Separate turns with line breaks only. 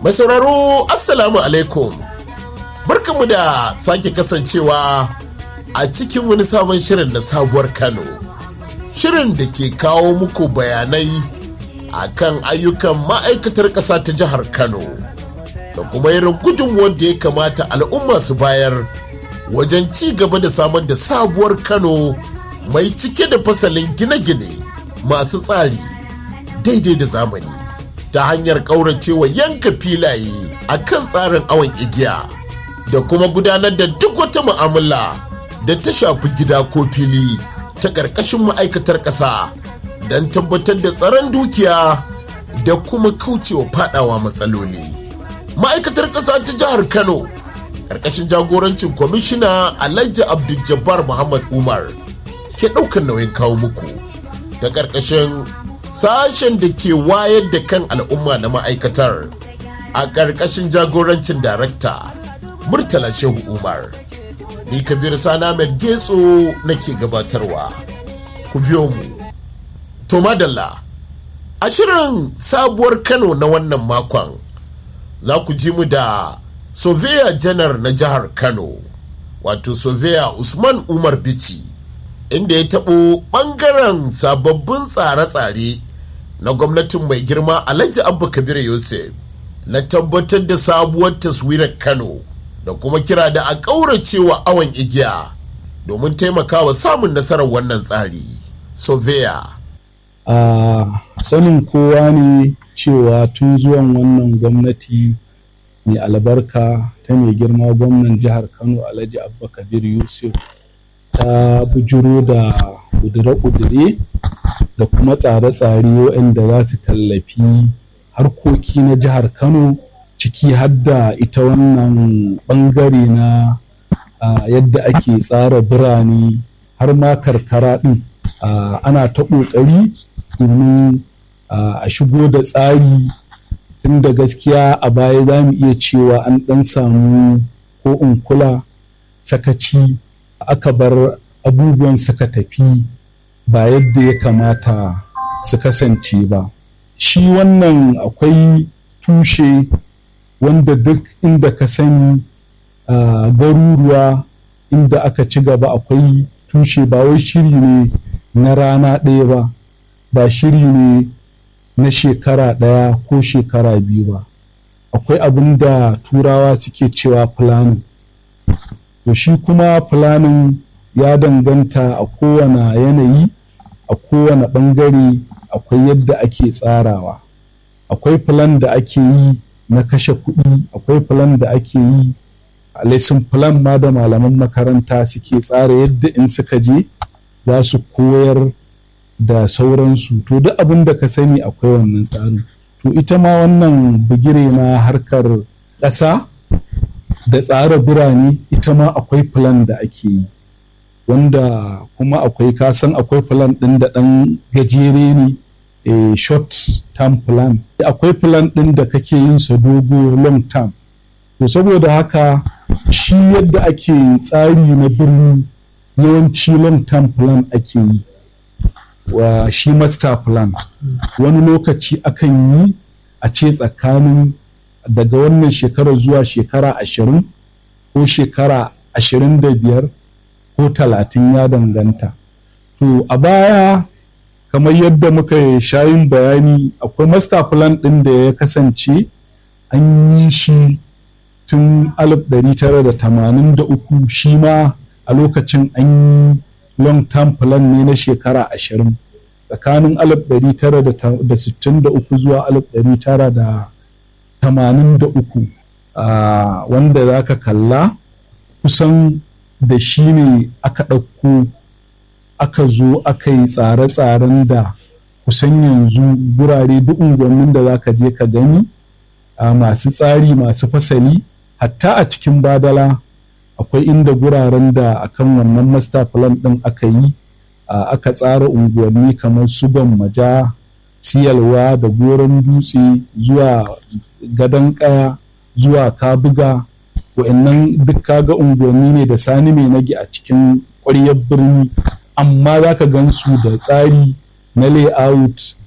Mai sauraro Assalamu alaikum. Barkanmu da sake kasancewa a cikin wani sabon shirin na sabuwar Kano. Shirin da ke kawo muku bayanai a kan ayyukan ma'aikatar ƙasa ta jihar Kano da kuma irin gudunmuwar da ya kamata al'umma su bayar wajen ci gaba da samar da sabuwar Kano mai cike da fasalin gine-gine masu tsari daidai da zamani. ta hanyar ƙauracewa yanka filaye a kan tsarin awon igiya da kuma gudanar da duk wata mu'amala da ta shafi gida ko fili ta ƙarƙashin ma'aikatar ƙasa don tabbatar da tsaron dukiya da kuma kaucewa fadawa matsaloli. ma'aikatar ƙasa ta jihar kano ƙarƙashin jagorancin kwamishina alhaji abdul muhammad umar ke ɗaukar nauyin kawo muku da ƙarƙashin sashen da ke wayar da kan al'umma na ma'aikatar a ƙarƙashin jagorancin darakta murtala shehu umar ni kabir sana mai getso nake gabatarwa ku biyo mu to madalla a shirin sabuwar kano na wannan makon za ku ji mu da soveya janar na jihar kano wato soveya usman umar bici inda ya taɓo ɓangaren sababbin tsare-tsare na gwamnatin mai girma alhaji abba kabir yusuf na tabbatar da sabuwar taswirar kano da kuma kira da a ƙauracewa awon igiya domin taimakawa samun nasarar wannan tsari soveya
a sanin kowa ne cewa tun zuwan wannan gwamnati mai albarka ta mai girma gwamnan jihar kano alhaji abba kabir yusuf ta bujuro da kudure-kudure da kuma tsare-tsare waɗanda za su tallafi harkoki na jihar kano ciki hadda ita wannan ɓangare na yadda ake tsara birane har ma karkara ɗin ana ta ƙoƙari domin a shigo da tsari tun da gaskiya a baya za mu iya cewa an ɗan samu ko in kula sakaci aka bar abubuwan suka tafi ba yadda ya kamata su kasance ba shi wannan akwai tushe wanda duk inda ka sani garuruwa inda aka ci gaba akwai tushe ba wai shiri ne na rana ɗaya ba ba shiri ne na shekara ɗaya ko shekara biyu ba akwai abin da turawa suke cewa planning to shi kuma planning ya danganta a kowane yanayi a kowane ɓangare akwai yadda ake tsarawa akwai plan da ake yi na kashe kuɗi akwai plan da ake yi a lesson plan ma da malaman makaranta suke tsara yadda in suka je za su koyar da sauransu to duk abin da ka sani akwai wannan tsarin to ita ma wannan bigire na harkar ƙasa da tsara birane ita ma akwai plan da ake yi wanda kuma akwai kasan akwai plan ɗin da ɗan gajere ne a short term plan akwai plan ɗin da kake yin sa dogo long term to saboda haka shi yadda ake tsari na birni yawanci long term plan ake yi wa shi master plan wani lokaci akan yi a ce tsakanin daga wannan shekarar zuwa shekara ashirin ko shekara ashirin da biyar ko talatin ya danganta to a baya kamar yadda muka shayin bayani akwai master plan ɗin da ya kasance an yi shi tun 1983 shi ma a lokacin an yi long term plan ne na shekara ashirin tsakanin 1963 zuwa 1983 wanda za ka kalla kusan da shi ne aka ɗauko aka zo aka yi tsare-tsaren da kusan yanzu gurare duk unguwannin da za ka je ka gani a masu tsari masu fasali hatta a cikin badala akwai inda guraren da akan wannan master plan ɗin aka yi aka tsara unguwanni kamar su maja siyalwa da goron dutse zuwa gadon kaya zuwa kabuga wa'annan duk kaga unguwanni ne da sani mai nage a cikin ƙwaryar birni amma za ka gan su da tsari na layout